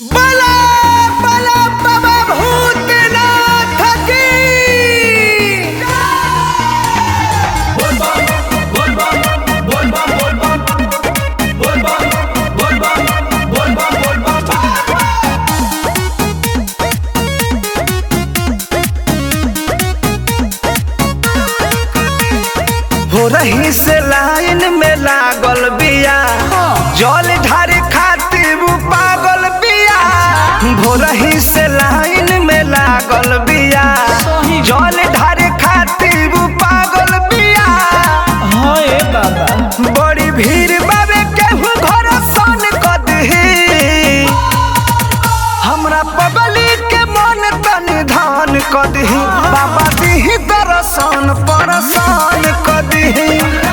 बला बला बाबा भूतनाथ की हो रही से लाइन में लागल बिया जल ढारे खातिर उ पागल बिया हो रही से लाइन में लागल बिया जल ढारे खातिर उ पागल बिया हाय बाबा बड़ी भीड़ बाबे केहू घर सन कदही हमरा पगली के मन तनि धान कदही बाबा दिही दर्शन परसान कदही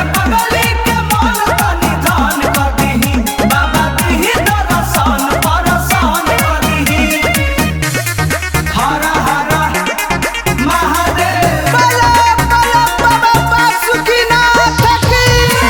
बला बला बाबा बासुकीनाथ की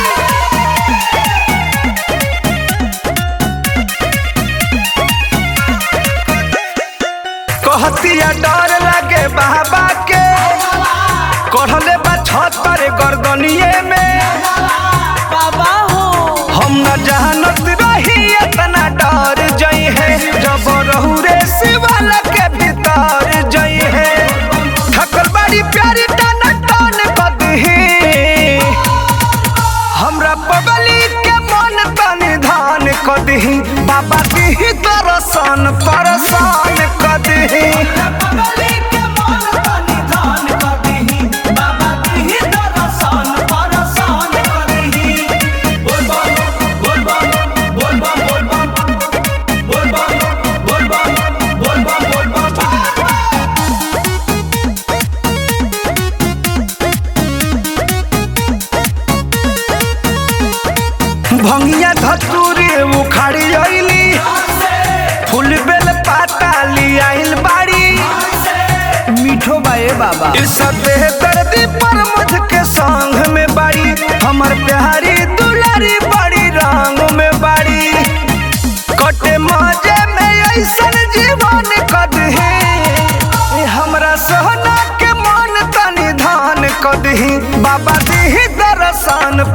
कहतिया डर लगे बाबा के कढ़ले बा छतर गर्दनिए में बाबा हो हम न जानत रही इतना डर जई है जब रहू रे शिवाला के भीतर जई है थकल बड़ी प्यारी टन टन कदही हमरा पगली के मन तनि धान कदही बाबा दिही दर्शन परसान कदही भंगिया धतूरी उखाड़ी अइली फूल बेल पाता लियाइल बाड़ी मीठो बाए बाबा इस दर्दी पर मुझ के संग में बाड़ी हमर प्यारी दुलारी बड़ी रंग में बाड़ी कटे मजे में ऐसन जीवन कदही ए हमरा सोहना के मन तनि धान कदही बाबा दिही दर्शन